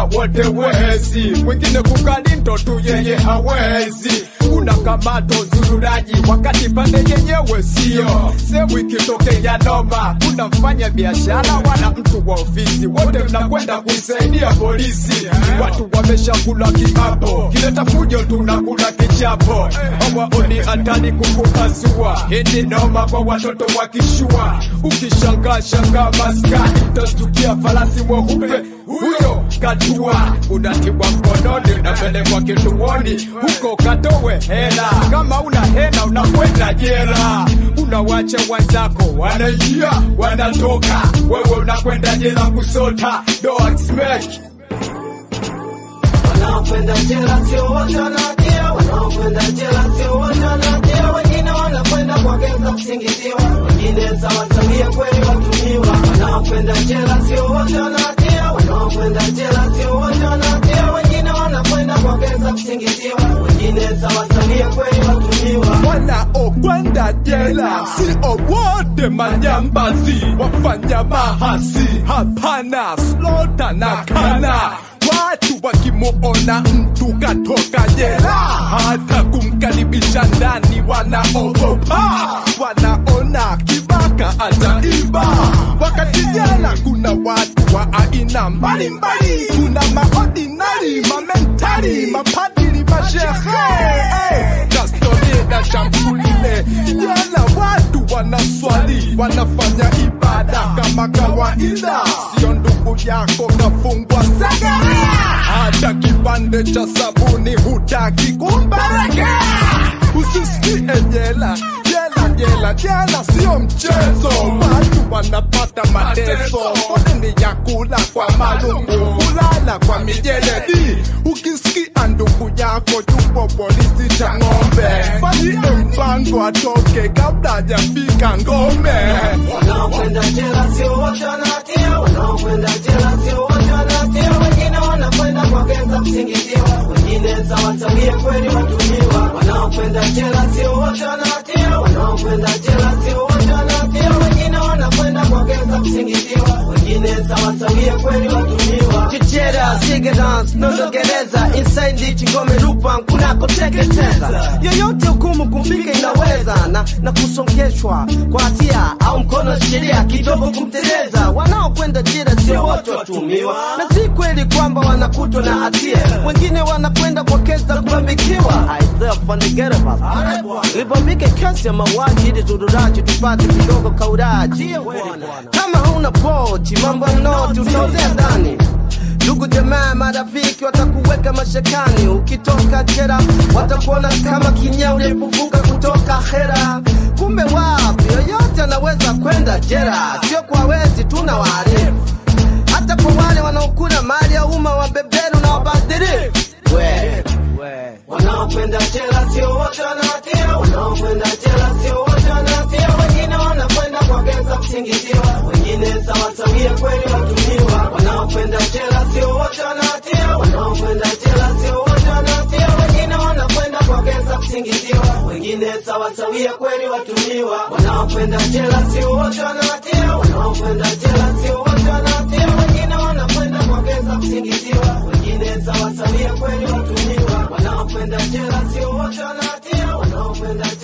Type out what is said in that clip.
jela wote wezi, mwingine kukalindo tu yeye hawezi. Kuna kamato zururaji wakati pande yenyewe sio sehemu, ikitokea noma kuna mfanya biashara wala mtu wa ofisi, wote mnakwenda kuisaidia polisi. Watu wameshakula kiapo, kileta fujo tunakula kichapo, hawaoni hatari kukupasua. Hii ni noma kwa watoto wakishua, ukishangaa shangaa maskani utastukia farasi mweupe huyo katua, unatiwa mkononi unapelekwa kituoni, huko katowe hela. Kama una hela unakwenda jela, unawacha wenzako wanaingia wanatoka, wewe unakwenda jela kusota. Don't smack Wanaokwenda jela sio wote wanaotia, wanaokwenda jela sio wote wanaotia, wengine wanakwenda kwa geza kusingiziwa, wengine sawa sawia kweli watumiwa. Wanaokwenda jela sio wote wanaotia, wanaokwenda jela sio wote wanaotia, wengine wanakwenda kwa geza kusingiziwa, wengine sawa sawia kweli watumiwa. wanaokwenda jela sio wote manyambazi, wafanya mahasi. Hapana, slota na kana Watu wakimuona mtu katoka jela, hata kumkaribisha ndani wanaogopa, wanaona kibaka ataiba. Wakati jela kuna watu wa aina mbalimbali, kuna maordinari, mamentari, mapadiri, mashehe Kastorida Chamkulile, jela watu wanaswali, wanafanya ibada kama kawaida, sio ndugu yako kafungwa Segerea, hata kipande cha sabuni hutaki kumbarekea. Usisikie jela jela jela jela, sio mchezo, watu wanapata mateso, foleni ya kula kwa malungu, kulala kwa mijeledi. Ukisikia ndugu yako yupo polisi cha ng'ombe, fanyie mpango atoke kabla hajafika ngome. Wanaokwenda jela sio wote wanaotia, wanaokwenda jela sio wote wanaotia, wengine wanakwenda kwa geza kusingiziwa, wengine sawa sawia kweli watumiwa. Wanaokwenda jela sio wote wanaotia, wanaokwenda jela sio wote wanaotia, wengine wanakwenda kwa geza kusingiziwa, wengine sawa sawia kweli watumiwa. Chichera, Sigedans, Nondo Gereza, Inside Ditch, Ngome Lupa, kunakoteketeza yoyote hukumu kumfika inaweza na, na kusongeshwa kwa hatia au mkono wa sheria kidogo kumteleza. Wanaokwenda jela sio wote watumiwa, na si kweli kwamba wanakutwa na hatia, wengine wanakwenda kwa kesi za kubambikiwa. Libambike kesi ya mauaji ili zururaji tupate kidogo kauraji. Kama huna pochi, mambo ya noti utaozea ndani ndugu jamaa marafiki watakuweka mashakani ukitoka jera watakuona kama kinyau uliyefufuka kutoka hera kumbe wapi yoyote anaweza kwenda jera sio kwa wezi tuna waarifu hata kwa wale wanaokula mali ya umma wabeberu na wabadhirifu wanaokwenda jela sio wote wanahatia wanaokwenda jela sio wote wanahatia wengine wanakwenda kwa geza kusingiziwa wengine sawasawia kweli watumiwa wanaokwenda jela sio wote wanahatia wanaokwenda jela sio wote wanahatia wengine wanakwenda kwa geza kusingiziwa wengine sawasawia kweli watumiwa wanaokwenda jela sio wote wanahatia wanaokwenda jela sio wote wanahatia wengine wanakwenda kwa geza kusingiziwa wengine sawasawia kweli watumiwa wanaokwenda jela sio wote wanahatia wanaokwenda